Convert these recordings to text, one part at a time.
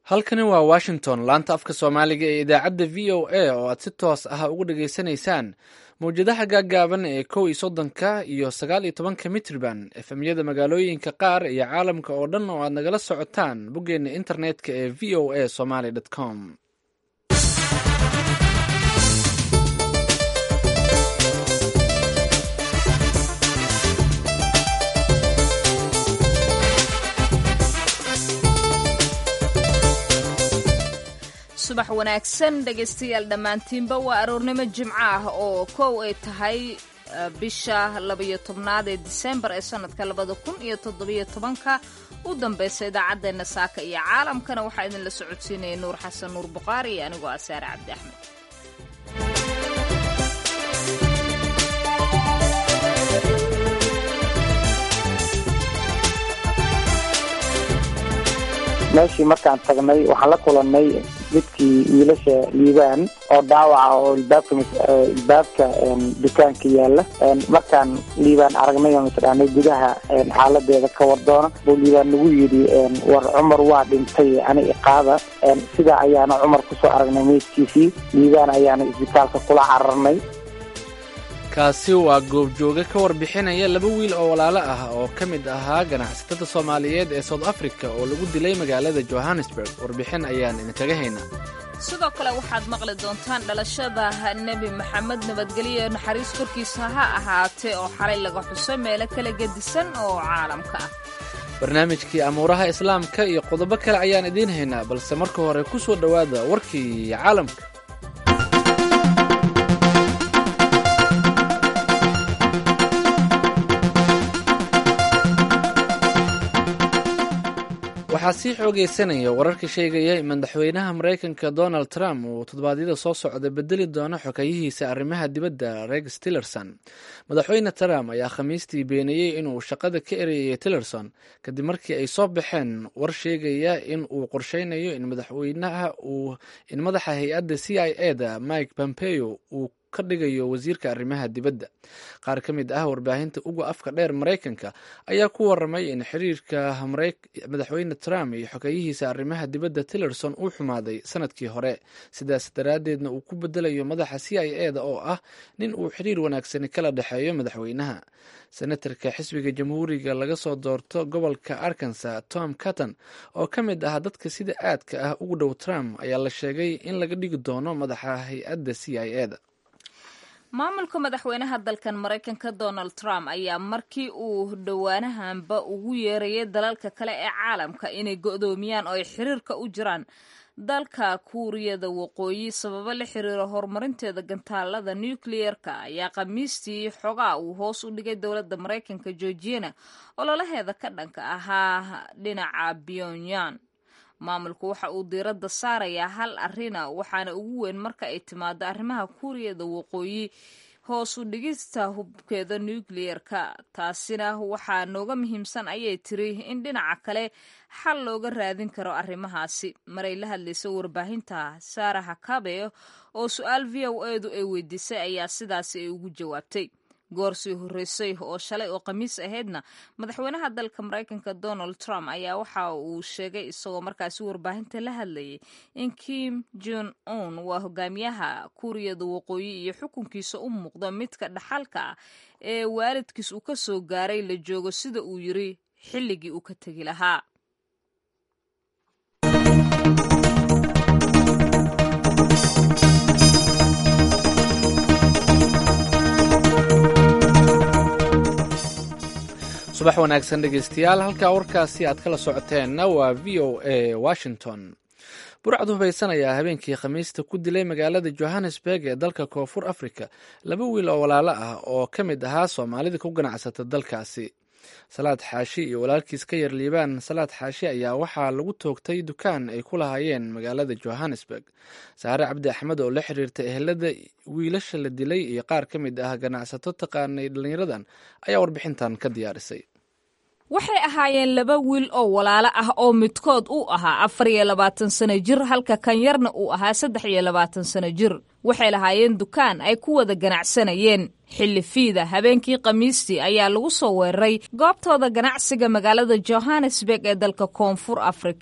halkani waa washington laanta afka soomaaliga ee idaacadda v o a oo aad si toos ah uga dhageysanaysaan mawjadaha gaaggaaban ee kow iyo soddonka iyo sagaal iyo tobanka mitriban efemyada magaalooyinka qaar iyo caalamka oo dhan oo aad nagala socotaan boggeena internetka ee v o a somaly com subax wanaagsan dhegaystayaal dhammaantiinba waa aroornimo jimco ah oo kow ay tahay bisha labayo tobnaad ee disembar ee sanadka labada kun iyo toddobiyo tobanka u dambaysa idaacaddeenna saaka iyo caalamkana waxaa idinla socodsiinaya nuur xasan nuur buqaari iyo anigoo asaare cabdi axmed meeshii markaan tagnay waxaan la kulannay midkii wiilasha liibaan oo dhaawaca oo ilbaabka ilbaabka dukaanka yaala markaan liibaan aragnay oo mataqaanay gudaha xaaladeeda ka wardoona buu liibaan nagu yidhi war cumar waa dhintay ani iqaada sidaa ayaana cumar kusoo aragnay meydkiisii liibaan ayaana isbitaalka kula cararnay kaasi waa goobjooge ka warbixinaya laba wiil oo walaalo ah oo ka mid ahaa ganacsatada soomaaliyeed ee south africa oo lagu dilay magaalada johannesburg warbixin ayaan idinkaga haynaa sidoo kale waxaad maqli doontaan dhalashada nebi maxamed nabadgelyo naxariis korkiisa ha ahaatee oo xalay laga xuso meelo kala gedisan oo caalamka ah barnaamijkii amuuraha islaamka iyo qodobo kale ayaan idiin haynaa balse marka hore ku soo dhowaada warkii caalamka waxaa sii xoogaysanaya wararka sheegaya in madaxweynaha maraykanka donald trump uu toddobaadyada soo socda bedeli doono xogeyihiisa arrimaha dibadda rex tillerson madaxweyne trump ayaa khamiistii beeniyey inuu shaqada ka ereyay tillerson kadib markii ay soo baxeen war sheegaya in uu qorsheynayo in madaxweynaha uu in madaxa hay-adda c i e da mike pompeo uu ka dhigayo wasiirka arrimaha dibadda qaar ka mid ah warbaahinta uga afka dheer maraykanka ayaa ku waramay in xiriirka madaxweyne trump iyo xogeyihiisa arrimaha dibadda tillerson uu xumaaday sanadkii hore sidaas daraaddeedna uu ku bedelayo madaxa c i e da oo ah nin uu xiriir wanaagsani kala dhexeeyo madaxweynaha senatarka xisbiga jamhuuriga laga soo doorto gobolka arkansa tom catton oo ka mid ah dadka sida aadka ah ugu dhow trump ayaa la sheegay in laga dhigi doono madaxa hay-adda c i e da maamulka madaxweynaha dalkan maraykanka donald trump ayaa markii uu dhowaanahanba ugu yeerayay dalalka kale ee caalamka inay go'doomiyaan oo ay xiriirka u jiraan dalka kuuriyada waqooyi sababo la xiriira horumarinteeda gantaalada nukliyeerka ayaa khamiistii xogaa uu hoos u dhigay dowladda maraykanka georgiana ololaheeda ka dhanka ahaa dhinaca pyongyang maamulku waxa uu diiradda saarayaa hal arina waxaana ugu weyn marka ay timaado arrimaha kuuriyada waqooyi hoos u dhigista hubkeeda nukliyeerka taasina waxaa nooga muhiimsan ayay tiri in dhinaca kale xal looga raadin karo arrimahaasi maray la hadlaysa warbaahinta saara hakabe oo su-aal v o edu ay weydiisay ayaa sidaasi ay ugu jawaabtay goor sii horreysay oo shalay oo khamiis ahaydna madaxweynaha dalka maraykanka donald trump ayaa waxa uu sheegay isagoo markaasi warbaahinta la hadlayay in kim jon un waa hogaamiyaha kuuriyada waqooyi iyo xukunkiisa u muuqda midka dhaxalka ah ee waalidkiis uu ka soo gaaray la joogo sida uu yiri xilligii uu ka tegi lahaa subax wanaagsan dhegeystayaal halkaa warkaasi aad kala socoteenna waa v o a washington burcad hubaysan ayaa habeenkii khamiista ku dilay magaalada johannesburg ee dalka koonfur africa laba wiil oo walaalo ah oo ka mid ahaa soomaalida ku ganacsata dalkaasi salaad xaashi iyo walaalkiis ka yar liibaan salaad xaashi ayaa waxaa lagu toogtay dukaan ay ku lahaayeen magaalada johannesburg saare cabdi axmed oo la xiriirta ehelada wiilasha la dilay iyo qaar ka mid ah ganacsato taqaanay dhallinyaradan ayaa warbixintan ka diyaarisay waxay ahaayeen laba wiil oo walaalo ah oo midkood uu ahaa afar iyo labaatan sano jir halka kan yarna uu ahaa saddex iyo labaatan sano jir waxay lahaayeen dukaan ay ku wada ganacsanayeen xilli fiida habeenkii khamiistii ayaa lagu soo weeraray goobtooda ganacsiga magaalada johannesburg ee dalka koonfur afrika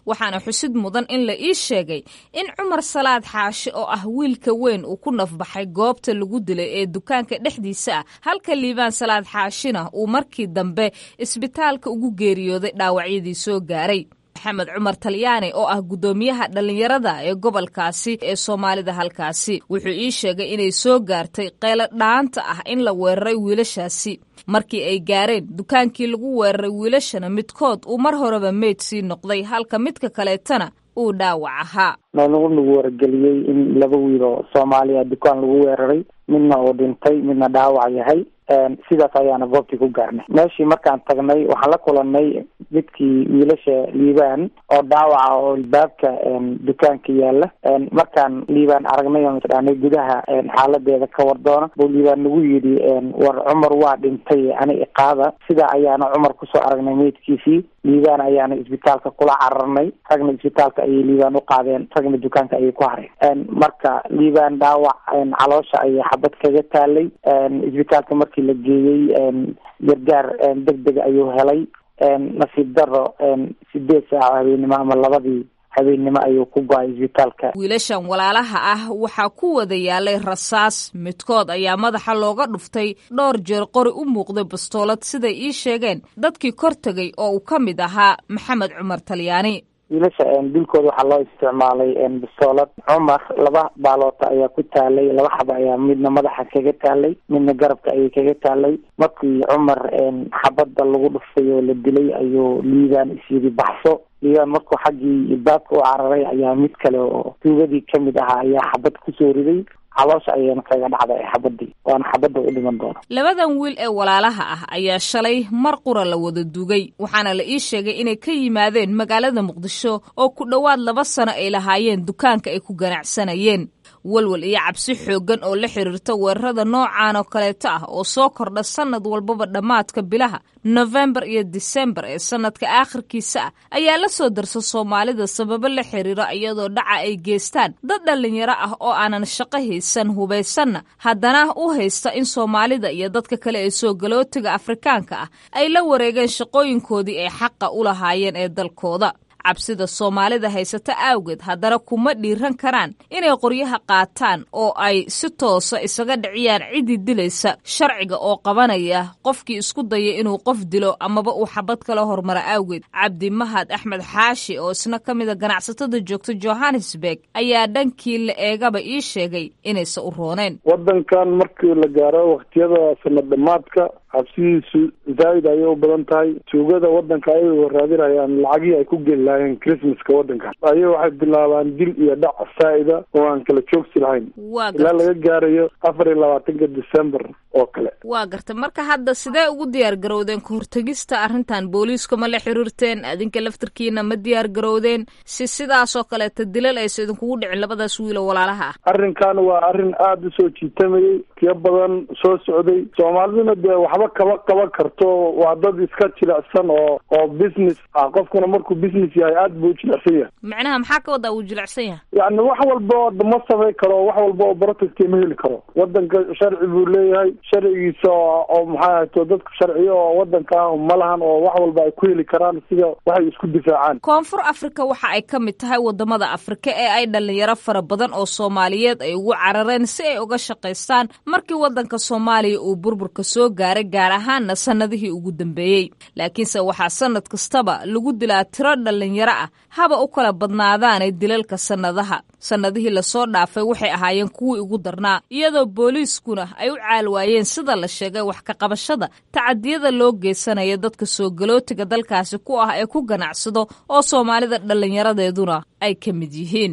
waxaana xusid mudan in la ii sheegay in cumar salaad xaashi oo ah wiilka weyn uu ku nafbaxay goobta lagu dilay ee dukaanka dhexdiisa ah halka liibaan salaad xaashina uu markii dambe isbitaalka ugu geeriyooday dhaawacyadii soo gaaray maxamed cumar talyaani oo ah guddoomiyaha dhallinyarada ee gobolkaasi ee soomaalida halkaasi wuxuu ii sheegay inay soo gaartay qeylo dhaanta ah in la weeraray wiilashaasi markii ay gaareen dukaankii lagu weeraray wiilashana midkood uu mar horeba meyd sii noqday halka midka kaleetana uu dhaawac ahaa nagu nagu wargeliyey in laba wiil oo soomaaliya dukaan lagu weeraray midna uu dhintay midna dhaawac yahay sidaas ayaana goobtii ku gaarnay meeshii markaan tagnay waxaan la kulanay midkii wiilasha liibaan oo dhaawaca oo albaabka dukaanka yaala markaan liibaan aragnay oo misdhaanay gudaha xaaladeeda ka war doona buu liibaan nagu yidhi war cumar waa dhintay ani iqaada sidaa ayaana cumar kusoo aragnay meydkiisii liibaan ayaana isbitaalka kula cararnay ragna isbitaalka ayay liibaan u qaadeen ragna dukaanka ayay ku hareen marka liibaan dhaawac caloosha ayay xabad kaga taalay isbitaalka markii la geeyey gargaar deg deg ayuu helay nasiib daro sideed saaco habeennimo ama labadii habeennimo ayuu ku go-ay isbitaalka wiilashan walaalaha ah waxaa ku wada yaalay rasaas midkood ayaa madaxa looga dhuftay dhowr jeer qori u muuqday bastoolad siday ii sheegeen dadkii kor tegay oo uu ka mid ahaa maxamed cumar talyaani wiilasha dilkooda waxaa loo isticmaalay bistoolad cumar laba baaloota ayaa ku taalay laba xaba ayaa midna madaxa kaga taalay midna garabka ayay kaga taalay markii cumar xabadda lagu dhuftay oo la dilay ayuu liibaan isyiri baxso liibaan markuu xaggii baabka u cararay ayaa mid kale oo tuugadii kamid ahaa ayaa xabad kusoo riday caloosha ayayna kaga dhacday xabadii waana xabadda u dhiman doona labadan wiil ee walaalaha ah ayaa shalay mar qura la wada dugay waxaana la ii sheegay inay ka yimaadeen magaalada muqdisho oo ku dhowaad laba sano ay lahaayeen dukaanka ay ku ganacsanayeen walwal iyo cabsi xooggan oo la xiriirta weerarada noocan oo kaleeto ah oo soo kordha sannad walbaba dhammaadka bilaha nofembar iyo disembar ee sannadka aakhirkiisa ah ayaa la soo darsa soomaalida sababo la xiriira iyadoo dhaca ay geystaan dad dhallinyaro ah oo aanan shaqo haysan hubaysanna haddana u haysta in soomaalida iyo dadka kale ee soo galootiga afrikaanka ah ay la wareegeen shaqooyinkoodii ay xaqa u lahaayeen ee dalkooda cabsida soomaalida haysata awgeed haddana kuma dhiiran karaan inay qoryaha qaataan oo ay si toosa isaga dhiciyaan ciddii dilaysa sharciga oo qabanaya qofkii isku daya inuu qof dilo amaba uu xabad kala hormara awgeed cabdi mahad axmed xaashi oo isna ka mida ganacsatada joogta johannesburg ayaa dhankii la eegaba ii sheegay inaysa u rooneen waddankan markii la gaaro wakhtiyada sanad dhammaadka cabsidiisu zaa'id ayay u badan tahay tuugada waddanka ayagoo raadinayaan lacagihii ay ku geli lahaayeen christmaska waddankan ayaga waxay bilaabaan dil iyo dhac saa'ida oo aan kala joogsi lahayn ilaa laga gaarayo afar iyo labaatanka december oo kale waa garta marka hadda sidee ugu diyaar garowdeen ka hortegista arrintan booliiska ma la xiriirteen adinka laftarkiina ma diyaar garowdeen si sidaasoo kaleeta dilal aysa idinkugu dhicin labadaas wiilo walaalaha ah arrinkan waa arrin aada usoo jiitamayay tiyo badan soo socday soomaaliduna dee waxba kaba qaban karto waa dad iska jilicsan oo oo business ah qofkuna markuu business yahay aada buu u jilicsan yahay macnaha maxaa ka wadaa uu jilicsan yahay yacni wax walba ma samayn karo wax walba oo protecti ma heli karo waddanka sharci buu leeyahay sharcigiisa oo maxaa ahayto dadka sharciyo oo waddanka ma lahan oo wax walba ay ku heli karaan sida waxay isku difaacaan koonfur africa waxa ay ka mid tahay wadamada afrika ee ay dhalinyaro fara badan oo soomaaliyeed ay ugu carareen si ay uga shaqaystaan markii waddanka soomaaliya uu burburka soo gaaray gaar ahaanna sannadihii ugu dambeeyey laakiinse waxaa sannad kastaba lagu dilaa tiro dhalinyaro ah haba u kala badnaadaanay dilalka sannadaha sannadihii lasoo dhaafay waxay ahaayeen kuwii ugu darnaa iyadoo booliiskuna ay u caalwaayeen sida la sheegay wax ka qabashada tacadiyada loo geysanaya dadka soo galootiga dalkaasi ku ah ee ku ganacsado oo soomaalida dhallinyaradeeduna ay ka mid yihiin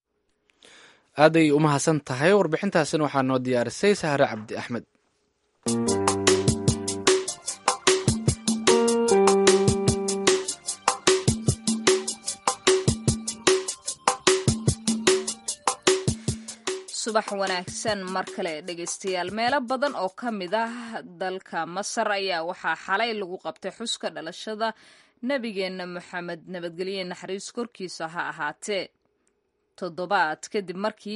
aaday u mahadsan tahay warbixintaasina waxaa noo diyaarisay sahre cabdi axmed subax wanaagsan mar kale dhegaystayaal meelo badan oo ka mid ah dalka masar ayaa waxaa xalay lagu qabtay xuska dhalashada nebigeenna moxamed nabadgelye naxariis korkiisa ha ahaatee toddobaad kadib markii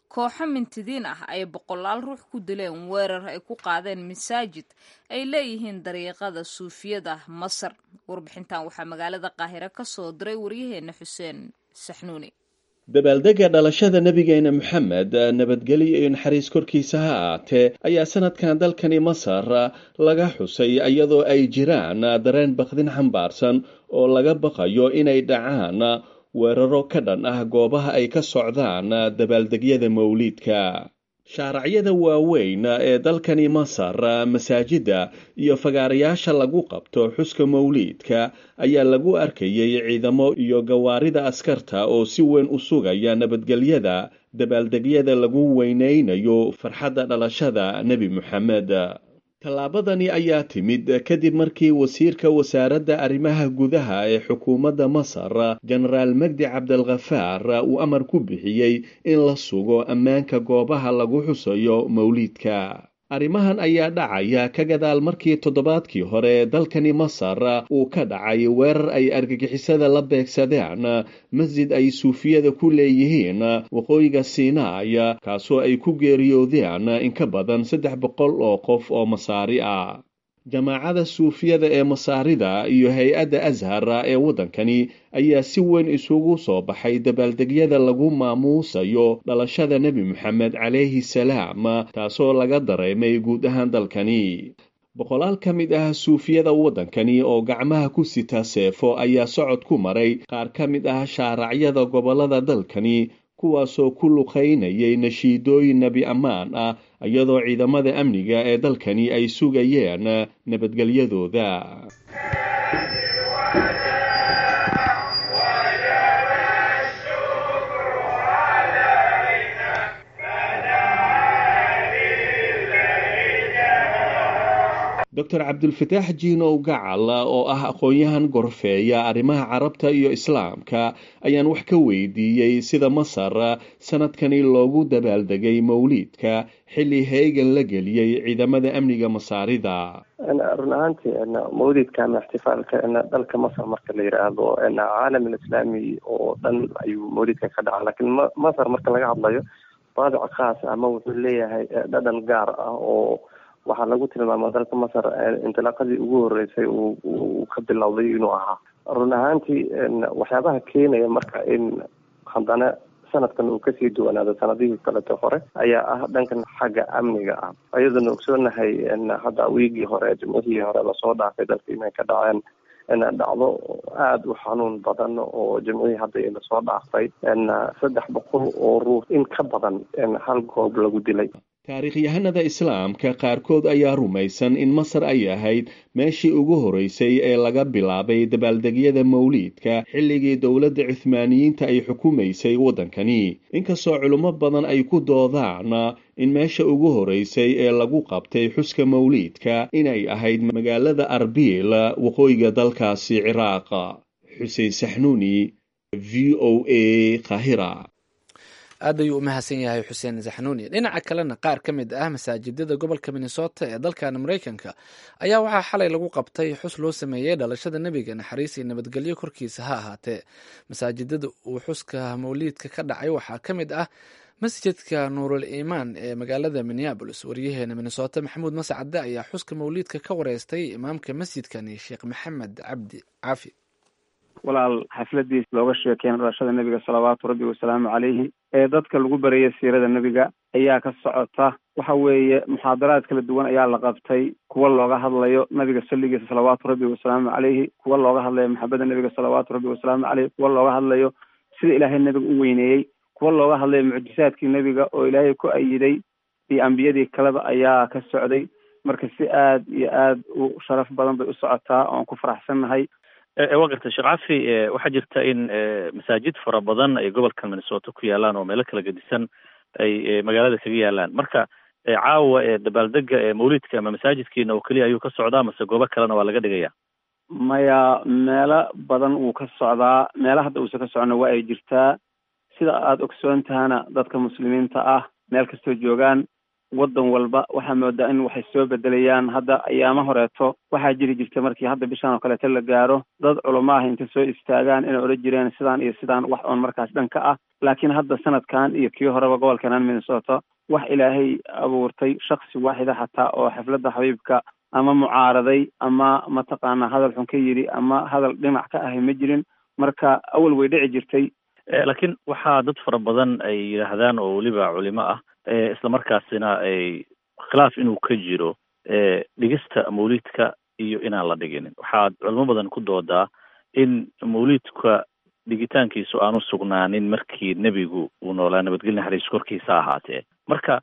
kooxo mintidiin ah ay boqolaal ruux ku dileen weerar ay ku qaadeen masaajid ay leeyihiin dariiqada suufiyada masar warbixintan waxaa magaalada qaahire ka soo diray waryaheena xuseen saxnuuni dabaaldega dhalashada nebigeena moxamed nabadgelyo iyo naxariis korkiisa ha aatee ayaa sanadkan dalkani masar laga xusay iyadoo ay jiraan dareen bakdin xambaarsan oo laga baqayo inay dhacaan weeraro ka dhan ah goobaha ay ka socdaan dabaaldegyada mawliidka shaaracyada waaweyn ee dalkani masar masaajidda iyo fagaarayaasha lagu qabto xuska mawliidka ayaa lagu arkayay ciidamo iyo gawaarida askarta oo si weyn u sugaya nabadgelyada dabaaldegyada lagu weynaynayo farxadda dhalashada nebi moxamed tallaabadani ayaa timid kadib markii wasiirka wasaaradda arrimaha gudaha ee xukuumadda masar jenaraal magdi cabdalkhafaar uu amar ku bixiyey in la sugo ammaanka goobaha lagu xusayo mawliidka arrimahan ayaa dhacaya ka gadaal markii toddobaadkii hore dalkani masar uu ka dhacay weerar ay argagixisada la beegsadeen masjid ay suufiyada ku leeyihiin waqooyiga siinaay kaasoo ay ku geeriyoodeen in ka badan saddex boqol oo qof oo masaari ah jamaacada suufiyada ee masaarida iyo hay-adda ashar ee waddankani ayaa si weyn isugu soo baxay dabaaldegyada lagu maamuusayo dhalashada nebi moxamed calayhi salaam taasoo laga dareemay guud ahaan dalkani boqolaal ka mid ah suufiyada waddankani oo gacmaha ku sita seefo ayaa socod ku maray qaar ka mid ah shaaracyada gobollada dalkani kuwaasoo ku luqaynayay nashiidooyin nebi ammaan ah iyadoo ciidamada amniga ee dalkani ay sugayeen nabadgelyadooda doctor cabdulfataax jiinow gacal oo ah aqoon-yahan gorfeeya arrimaha carabta iyo islaamka ayaan wax ka weydiiyey sida masar sanadkani loogu dabaaldegay mawliidka xilli heegan la geliyey ciidamada amniga masaarida run ahaantii mawlidka ama ixtifaalka dalka masar marka la yidhaahdo caalam alislaami oo dhan ayuu mawlidka ka dhaca lakiin masar marka laga hadlayo baadic khaas ama wuxuu leeyahay dhadhan gaar ah oo waxaa lagu tilmaama dalka masar intilaaqadii ugu horeysay uu ka bilowday inuu ahaa run ahaantii waxyaabaha keenaya marka in haddana sanadkan uu kasii duwanaado sanadihii kaleto hore ayaa ah dhankan xagga amniga ah ayadoona ogsoonahay hadda wiigii hore jimcihii hore lasoo dhaafay dalka inay ka dhaceen dhacdo aada u xanuun badan oo jimcihii hadda lasoo dhaafay saddex boqol oo ruux in ka badan hal goob lagu dilay taariikhyahanada islaamka qaarkood ayaa rumaysan in masar ay ahayd meeshii ugu horeysay ee laga bilaabay dabaaldegyada mawliidka xilligii dowladda cuhmaaniyiinta ay xukumaysay waddankani inkastoo culummo badan ay ku doodaan in meesha ugu horeysay ee lagu qabtay xuska mawliidka inay ahayd magaalada arbiil waqooyiga dalkaasi ciraaq xuseen saxnuuni v o a kahira aad ayuu u mahadsan yahay xuseen saxnuuni dhinaca kalena qaar ka mid ah masaajidada gobolka minnesota ee dalkan maraykanka ayaa waxaa xalay lagu qabtay xus loo sameeyey dhalashada nebiga naxariis iyo nabadgelyo korkiisa ha ahaatee masaajidada uu xuska mawliidka ka dhacay waxaa ka mid ah masjidka nuurul iimaan ee magaalada minneabolis waryaheena minnesota maxamuud mascade ayaa xuska mawliidka ka wareystay imaamka masjidkani sheekh maxamed cabdi caafi walaal xafladiis looga sheekeena dhalashada nebiga salawaatu rabbi wasalaamu calayhi ee dadka lagu baraya siirada nebiga ayaa ka socota waxa weeye muxaadaraad kala duwan ayaa la qabtay kuwa looga hadlayo nabiga salligiisa salawaatu rabbi wasalaamu calayhi kuwa looga hadlayo maxabada nebiga salawaatu rabbi wasalaamu caleyhi kuwa looga hadlayo sida ilaahay nebiga u weyneeyey kuwa looga hadlayo mucjisaadkii nebiga oo ilaahay ku ayiday iyo ambiyadii kaleba ayaa ka socday marka si aad iyo aad u sharaf badan bay u socotaa oan ku faraxsannahay waa garta sheekh cafi waxaa jirta in masaajid fara badan ay gobolka minnesota ku yaalaan oo meelo kala gedisan ay magaalada kaga yaalaan marka caawa dabaaldega mawlidka ama masaajidkiina oo keliya ayuu ka socdaa mase goobo kalena waa laga dhigaya maya meelo badan wuu ka socdaa meelo hadda uusan ka socona waa ay jirtaa sida aada ogsoon tahana dadka muslimiinta ah meel kastoo joogaan waddan walba waxaa moodaa in waxay soo bedelayaan hadda ayaama horeeto waxaa jiri jirta markii hadda bishaan oo kaleeto la gaaro dad culamo ah inta soo istaagaan inay odhan jireen sidaan iyo sidaan wax oon markaas dhan ka ah laakiin hadda sanadkan iyo kii horeba gobolkanan minnesota wax ilaahay abuurtay shaksi waaxida xataa oo xafladda xabiibka ama mucaaraday ama mataqaanaa hadal xun ka yidhi ama hadal dhinac ka ahay ma jirin marka awal way dhici jirtay laakiin waxaa dad fara badan ay yidhaahdaan oo weliba culimo ah islamarkaasina ay khilaaf inuu ka jiro dhigista mawliidka iyo inaan la dhiginin waxaad culimo badan ku doodaa in mawliidka dhigitaankiisu aanu sugnaanin markii nebigu uu noolaa nabadgelya naxariis korkiisa ahaatee marka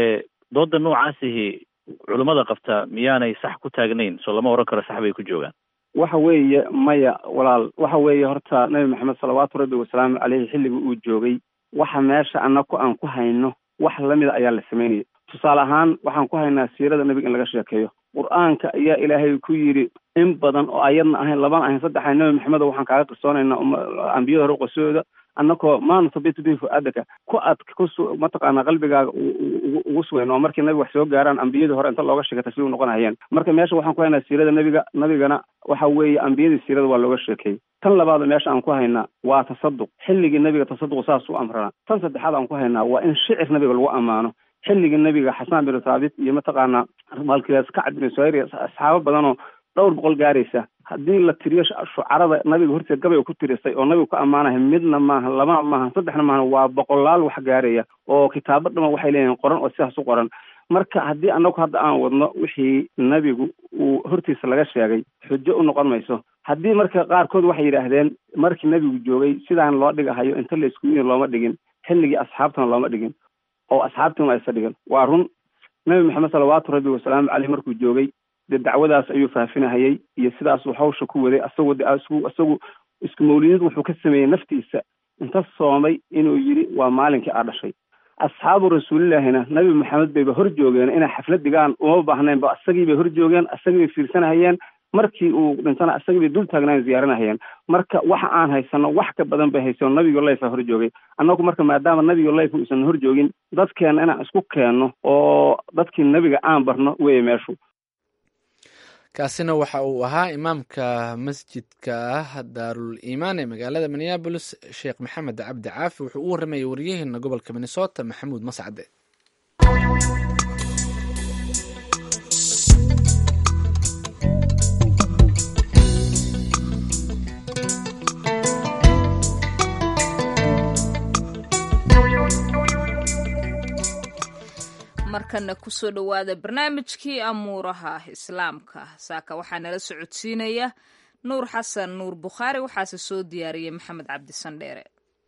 dooda noocaasihi culimmada qabta miyaanay sax ku taagnayn soo lama oran karo sax bay ku joogaan waxa weeye maya walaal waxa weeye horta nebi maxamed salawaatu rabbi wasalaamu caleyhi xilligii uu joogay waxa meesha annaku aan ku hayno wax lamida ayaa la samaynaya tusaale ahaan waxaan ku haynaa siirada nebiga in laga sheekeeyo qur-aanka ayaa ilaahay ku yidhi in badan oo ayadna ahayn labana ahayn saddex ahayn nebi maxamed waxaan kaaga qisoonaynaa ambiyada hore qosooda annakoo maanu sabitu bihi fu-aadaka ku ad kusu mataqaanaa qalbigaaga ugu sugayn oo markii nabiga wax soo gaaraan ambiyadii hore inta looga sheekay tasbiih noqonayeen marka meesha waxaan ku haynaa siirada nebiga nabigana waxa weeye ambiyadii siirada waa looga sheekeeyey tan labaad meesha aan ku haynaa waa tasaduq xilligii nebiga tasaduq saas u amrana tan saddexaad aan ku haynaa waa in shicir nebiga lagu ammaano xilligii nebiga xasaan bin thaabit iyo mataqaanaa maalkilaas kacab bin suhayr asxaabo badanoo dhowr boqol gaaraysa haddii la tiriyo shucarada nabiga horteed gabay ku tirisay oo nabiga ku ammaanaya midna maaha labana maaha saddexna maaha waa boqolaal wax gaaraya oo kitaabo dhama waxay leeyihin qoran oo sidaas u qoran marka haddii annagu hadda aan wadno wixii nebigu uu hortiisa laga sheegay xujo u noqon mayso haddii marka qaarkood waxay yidhaahdeen markii nebigu joogay sidaan loo dhigahayo inta la isku yidin looma dhigin xilligii asxaabtana looma dhigin oo asxaabtiina aysa dhigin waa run nebi maxamed salawaatu rabbi wasalaamu caleyh markuu joogay dee dacwadaas ayuu faafinahayay iyo sidaasuu hawsha ku waday asagoo de isgu isagu isku mawlidid wuxuu ka sameeyey naftiisa inta soomay inuu yidhi waa maalinkii aa dhashay asxaabu rasuulillaahina nabi maxamed bayba hor joogeen inay xaflad dhigaan uma baahnayn ba isagii bay hor joogeen isagii bay fiirsanahayeen markii uu dhintana isagii bay dul taagnayn ziyaaranahayeen marka waxa aan haysano wax ka badan bay haysano nabigo layfa hor joogay annagu marka maadaama nabigo layf uusan hor joogin dadkeena inaan isku keenno oo dadkii nebiga aan barno weeye meeshu kaasina waxa uu ahaa imaamka masjidka ah daarul iimaan ee magaalada minneabolis sheekh maxamed cabdi caafi wuxuu u warramayay waryaheena gobolka minnesota maxamuud mascade markana kusoo dhowaada barnaamijkii amuuraha islaamka saaka waxaa nala socodsiinaya nuur xasan nuur bukhaari waxaase soo diyaariyey maxamed cabdi sandheere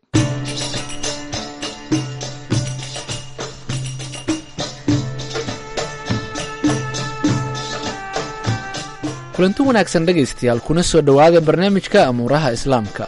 kulanti wanaagsan dhegaystayaal kuna soo dhowaada barnaamijka amuuraha islaamka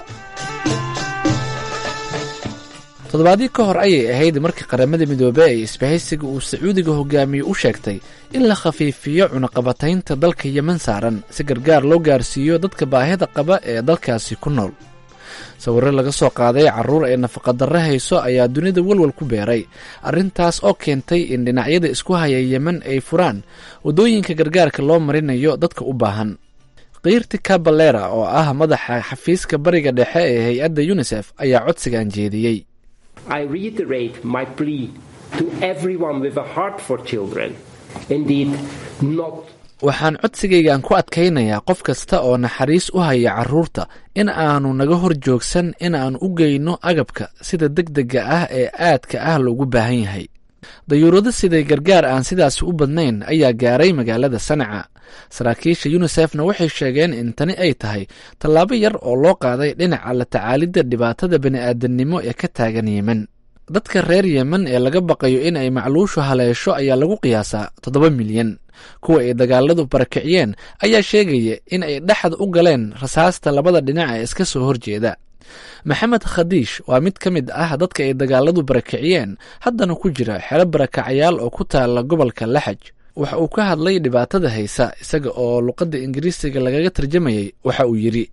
toddobaadii ka hor ayay ahayd markii qaramada midoobey ee isbahaysiga uu sacuudiga hogaamiye u sheegtay in la khafiifiyo cunaqabataynta dalka yeman saaran si gargaar loo gaarsiiyo dadka baahida qaba ee dalkaasi ku nool sawirro laga soo qaaday carruur ee nafaqadarre hayso ayaa dunida walwal ku beeray arrintaas oo keentay in dhinacyada isku haya yemen ay furaan waddooyinka gargaarka loo marinayo dadka u baahan kiirti kabalera oo ah madaxa xafiiska bariga dhexe ee hay-adda yunisef ayaa codsigan jeediyey I reiterate my plea to everyone with a heart for children. Indeed, not waxaan codsigaygan ku adkaynayaa qof kasta oo naxariis u haya carruurta in aanu naga hor joogsan in aan u geyno agabka sida degdega ah ee aadka ah loogu baahan yahay dayuurado siday gargaar aan sidaasi u badnayn ayaa gaaray magaalada sanaca saraakiisha yunisefna waxay sheegeen in tani ay tahay tallaabo yar oo loo qaaday dhinaca la tacaalidda dhibaatada bani'aadamnimo ee ka taagan yemen dadka reer yemen ee laga baqayo in ay macluushu haleesho ayaa lagu qiyaasaa toddoba milyan kuwa ay dagaaladu barakiciyeen ayaa sheegaya in ay dhexda u galeen rasaasta labada dhinac ee iska soo horjeeda maxamed khadiish waa mid ka mid ah dadka ay dagaaladu barakiciyeen haddana ku jira xero barakacayaal oo ku taala gobolka laxaj waxa uu ka hadlay dhibaatada haysa isaga oo luqadda ingiriisiga lagaga tarjamayay waxa uu yidhi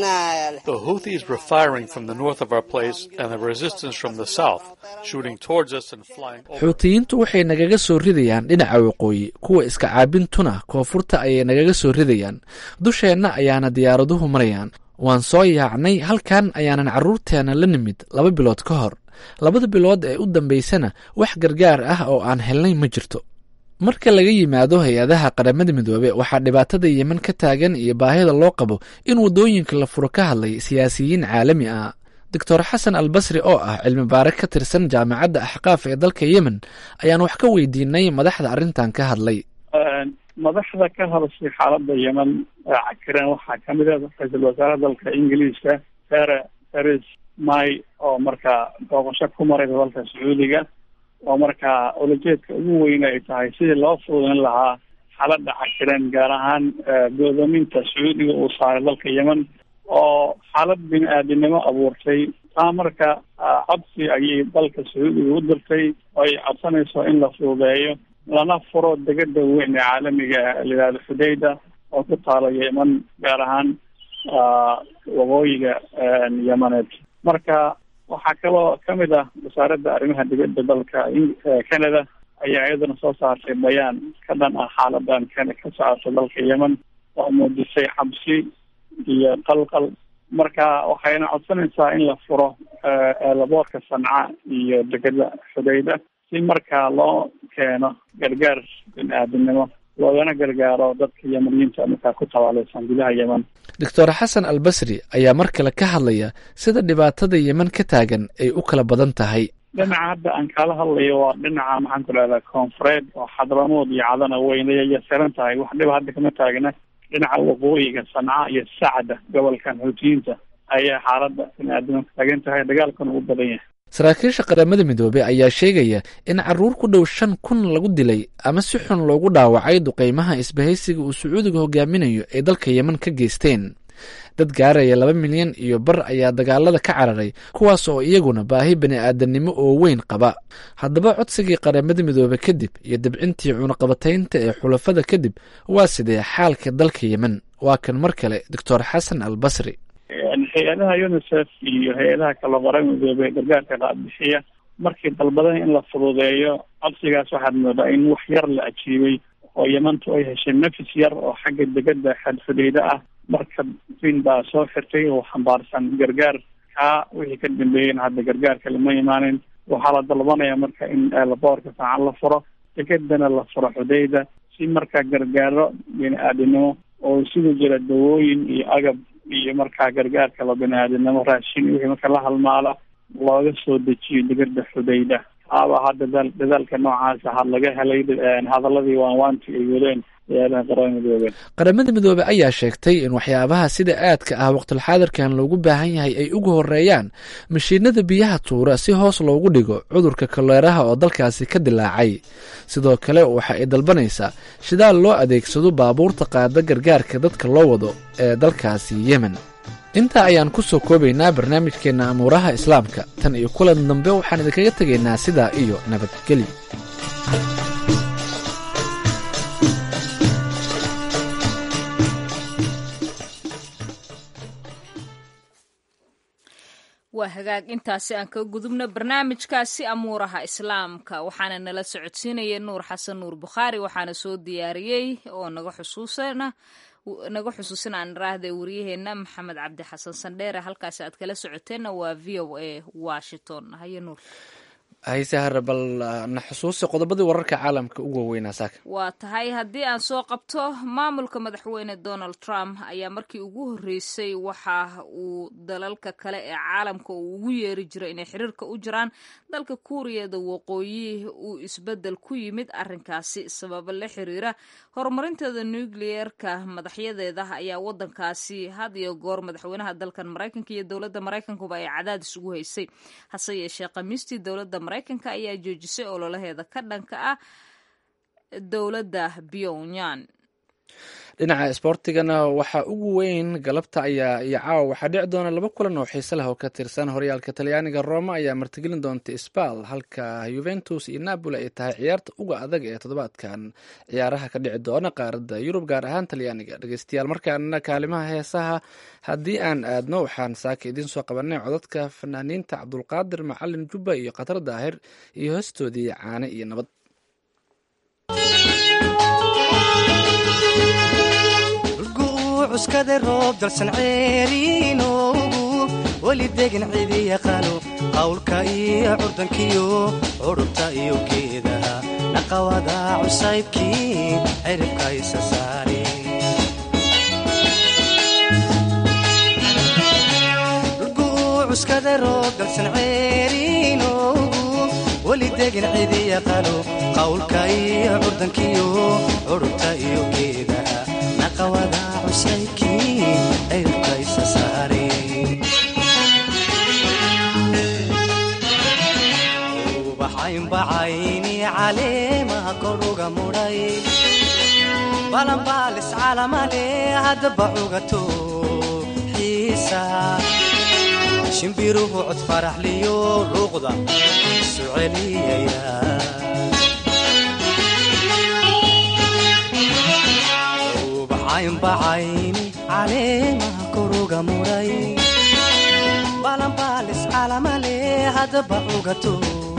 xuutiyiintu waxay nagaga soo ridayaan dhinaca waqooyi kuwa iska caabintuna koonfurta ayay nagaga soo ridayaan dusheenna ayaana diyaaraduhu marayaan waan soo yaacnay halkan ayaanan carruurteena la nimid laba bilood ka hor labada bilood ee u dambaysana wax gargaar ah oo aan helnay ma jirto marka laga yimaado hay-adaha qaramada midoobe waxaa dhibaatada yemen ka taagan iyo baahida loo qabo in waddooyinka la furo ka hadlay siyaasiyiin caalami ah doctor xasan al basri oo ah cilmi baare ka tirsan jaamacadda axqaaf ee dalka yemen ayaan wax ka weydiinay madaxda arrintan ka hadlay madaxda ka hadashay xaaladda yemen cakiran waxaa kamid a ra-iisul wasaare dalka ingiliiska sere teres may oo markaa booqasho ku maray dalka sacuudiga oo markaa ulajeedka ugu weyn ay tahay sidii loo fududeyn lahaa xaaladda cakiran gaar ahaan go'doominta sacuudiga uu saaray dalka yemen oo xaalad bini aadinimo abuurtay taa marka codsi ayay dalka sacuudiga u dirtay oo ay codsanayso in la fududeeyo lana furo degada weyn ee caalamiga layihahdo xudayda oo ku taala yemen gaar ahaan waqooyiga yemeneed marka waxaa kaloo kamid ah wasaaradda arrimaha dibadda dalka canada ayaa iyaduna soo saartay bayaan ka dhan ah xaaladan ka ka socota dalka yemen oo muujisay cabsi iyo qalqal marka waxayna codsanaysaa in la furo eelaboorka sanca iyo degada xudayda si markaa loo keeno gargaar bini aadamnimo loogana gargaaro dadka yemeniyiinta markaa ku tabaaleysan gudaha yemen doctor xasan al basri ayaa mar kale ka hadlaya sida dhibaatada yemen ka taagan ay u kala badan tahay dhinaca hadda aan kala hadlayo waa dhinaca maxaan ku dhahdaa koonfureed oo xadramood iyo cadana weynaya saran tahay wax dhiba hadda kama taagna dhinaca waqooyiga sanca iyo sacda gobolkan xuutiyiinta ayaa xaaladda bini aadamka taagan tahay dagaalkuna u badan yahay saraakiisha qaramada midoobey ayaa sheegaya in caruur ku dhow shan kun lagu dilay ama si xun loogu dhaawacay duqeymaha isbahaysiga uu sacuudiga hogaaminayo ay dalka yemen ka geysteen dad gaaraya laba milyan iyo bar ayaa dagaalada ka cararay kuwaas oo iyaguna baahi bani aadamnimo oo weyn qaba haddaba codsigii qaramada midoobe kadib iyo dibcintii cunaqabataynta ee xulafada kadib waa sidee xaalka dalka yemen waa kan mar kale doctor xasan al basri hay-adaha unicef iyo hay-adaha kala qoran midoobe gargaarka qaadbixiya markii dalbadan in la fududeeyo codsigaas waxaad moodaa in wax yar la ajiibay oo yemantu ay heshay nafis yar oo xagga degada xadfudeyda ah marka fin baa soo xirtay oo xambaarsan gargaar kaa wixii ka dambeeyeyna hadda gargaarka lama imaanin waxaa la dalbanaya marka in eelaboorka saacan la furo degadana la furo xudeyda si markaa gargaaro bini aadinimo oo isugu jira dawooyin iyo agab iyo markaa gargaarka la bini aadinimo raashin wixii marka la halmaala looga soo dejiyo degada xudayda taaba hadda dadaal dadaalka noocaas aha laga helay hadaladii waanwaanti ay wadeen hayadaha qaramada midoobe qaramada midoobe ayaa sheegtay in waxyaabaha sida aadka ah waqtilxaadirkan loogu baahan yahay ay uga horeeyaan mashiinada biyaha tuura si hoos loogu dhigo cudurka kaleeraha oo dalkaasi ka dilaacay sidoo kale waxa ay dalbanaysaa shidaal loo adeegsado baabuurta qaada gargaarka dadka loo wado ee dalkaasi yemen intaa ayaan ku soo koobaynaa barnaamijkeenna amuuraha islaamka tan iyo kulan dambe waxaan idinkaga tegaynaa sidaa iyo nabadgelyo waa hagaag intaasi aan ka gudubno barnaamijkaasi amuuraha islaamka waxaana nala socodsiinaya nuur xasan nuur bukhaari waxaana soo diyaariyey oo naga xusuusana naga xusuusin aan raahda waryaheena maxamed cabdi xasan sandheere halkaasi aad kala socoteenna waa v o a washington haye nuur hayse hare bal na xusuusi qodobadii wararka caalamka ugu waaweynaa saaka waa tahay haddii aan soo qabto maamulka madaxweyne donald trump ayaa markii ugu horreysay waxa uu dalalka kale ee caalamka uu ugu yeeri jiray inay xiriirka u jiraan dalka kuuriyada waqooyi uu isbedel ku yimid arrinkaasi sababo la xiriira horumarinteeda nucleerka madaxyadeeda ayaa wadankaasi had iyo goor madaxweynaha dalkan maraykanka iyo dowladda maraykankuba ay cadaadis ugu haysay hase yeeshee khamiistii dowladda maraykanka ayaa joojisay ololaheeda ka dhanka ah dowladda pyongyang dhinaca isboortigana waxaa ugu weyn galabta ayaa iyo caawa waxaa dhici doona laba kulan oo xiise leh oo ka tirsan horyaalka talyaaniga roma ayaa martigelin doonta sbal halka yuventus iyo napoli ay tahay ciyaarta uga adag ee toddobaadkan ciyaaraha ka dhici doona qaaradda yurub gaar ahaan talyaaniga dhegeystayaal markaana kaalimaha heesaha haddii aan aadno waxaan saaka idiin soo qabanay codadka fanaaniinta cabdulqaadir macalin jubba iyo khatar daahir iyo hoostoodii caane iyo nabad cuskada roob dalsan ceeriinoogu weli degan cidi yaqaano qawlka iyo curdankiyo curubta iyo geedaha naqawada cusaybkii ciribka isa saare cuskada roob dalsan ceeriinoogu weli degan cidi yaqaano qawlka iyo curdankiyo curubta iyo geedaha naqawada cusaybkii ciribka isa saare ubaxaynbacayni caleemaha koruga mudhay balanbaalis calamale haddaba cugato xiisa shimbiruhu cod faraxliyo luuqda isu celiyaya ubaxaynbacayni caleemaha koruga mudhay balanbaalis calamale haddaba cugato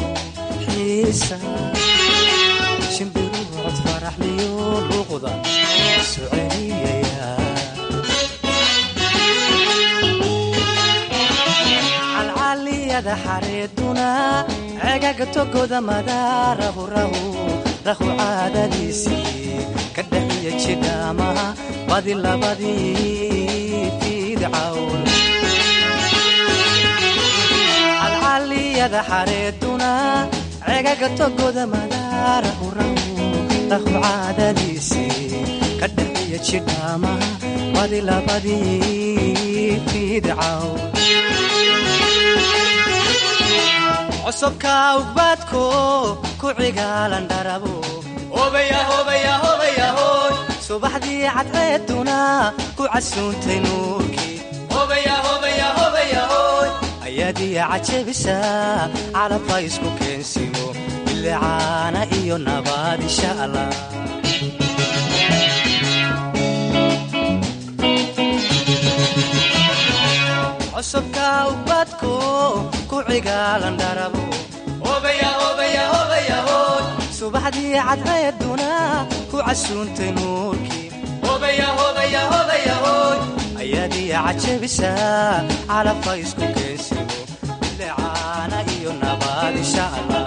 shimbiruhu cod faraxliyo luuqda isu celiyaya calcaliyada xareeduna cegaga togoda madaarahu rahu rahu caadadiisii ka dhaxiya jidhaamaha badi labadii fiidcawn calcaliyada xareeduna cegaga togoda madaarahu rahu rahu caadadiisii ka dhaxiya jidhaamaha badi labadii fiidcaw cosubka ugbaadko ku cigaalan dharabo subaxdii cadceeduna ku casuuntay nuurkii ayaadiya cajabisa calabka isku keensimo bilicaana iyo nabaad insha allah cusubka ubadko ku cigaalan dharabo subaxdii cadceeduna ku casuuntay nuurkii ayaadiya cajabisa calabka isku keensimo bilicaana iyo nabaad insha allah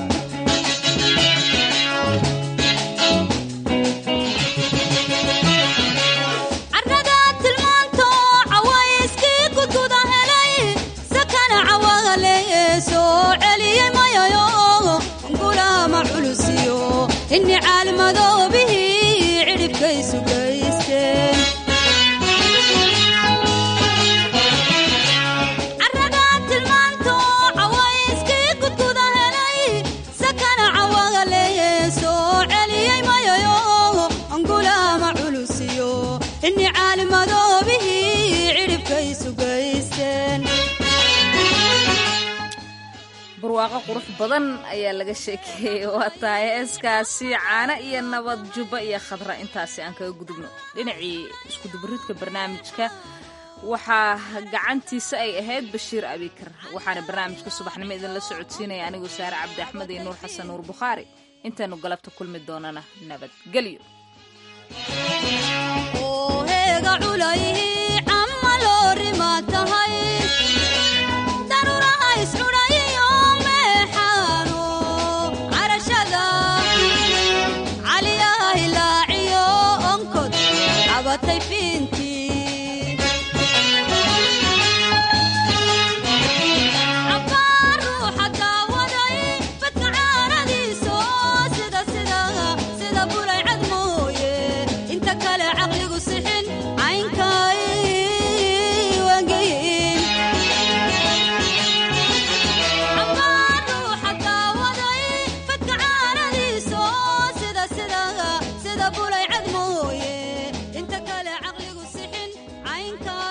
inni caalmadoobihii cidhibkaysu gaysteen carragaa tilmaanto cawayskii gudguda helay sakana cawaga leeyee soo celiyey mayayo angulaama culusiyo inni caalmadoobihii cidhibkaysu gaysteen barwaaqo qurux badan ayaa laga sheekeeyey waa tahay heeskaasi caano iyo nabad jubba iyo khadra intaasi aan kaga gudubno dhinacii iskudubaridka barnaamijka waxaa gacantiisa ay ahayd bashiir abikar waxaana barnaamijka subaxnimo idinla socodsiinaya anigoo saare cabdi axmed iyo nuur xasan nuur bukhaari intaanu galabta kulmi doonana nabadgelyo sida bulay cad mooye inta kale caqligu sixin caynkaay caynka